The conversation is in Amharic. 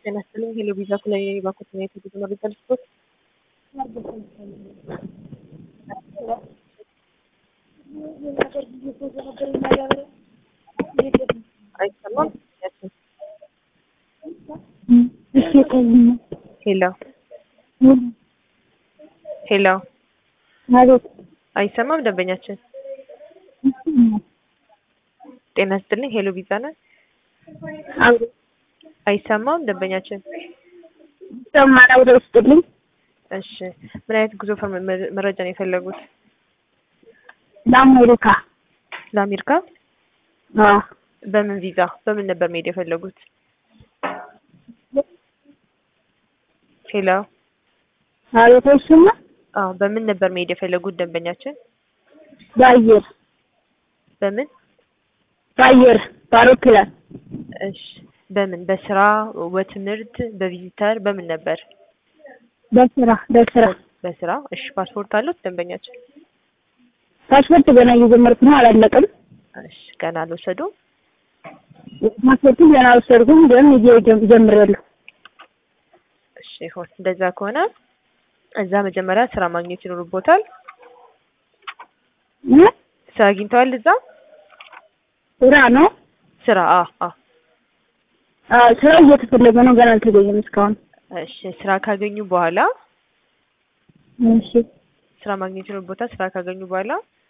ጤና ይስጥልኝ ሄሎ ቪዛ ኩላይ ባኮት ነው የተጉዞ መረጃ ልስጦት። አይሰማም? ሄሎ ሄሎ አቤት አይሰማም? ደንበኛችን ጤና ይስጥልኝ ሄሎ ቪዛ ነን። አቤት አይሰማም? ደንበኛችን ሰማራ ወደ ውስጥልኝ እሺ ምን አይነት ጉዞ ፈር- መ- መረጃ ነው የፈለጉት? ለአሜሪካ ለአሜሪካ አዎ በምን ቪዛ በምን ነበር መሄድ የፈለጉት? ሄሎ አቤት አይሰማ አዎ በምን ነበር መሄድ የፈለጉት ደንበኛችን? በአየር በምን በአየር በአውሮፕላን እሺ በምን በስራ በትምህርት በቪዚተር በምን ነበር? በስራ በስራ በስራ እሺ ፓስፖርት አሉት ደንበኛችን? ፓስፖርት ገና እየጀመርኩ ነው አላለቀም እሺ ገና አልወሰዱም? ፓስፖርቱን ገና አልወሰድኩም ግን እየ- ጀምሬያለሁ እሺ ይሁን እንደዛ ከሆነ እዛ መጀመሪያ ስራ ማግኘት ይኖርቦታል። እ? ስራ አግኝተዋል እዛ? ስራ ነው ስራ አ አ አዎ ስራ እየተፈለገ ነው ገና አልተገኘም እስካሁን እሺ ስራ ካገኙ በኋላ እሺ ስራ ማግኘት ይኖርቦታል። ስራ ካገኙ በኋላ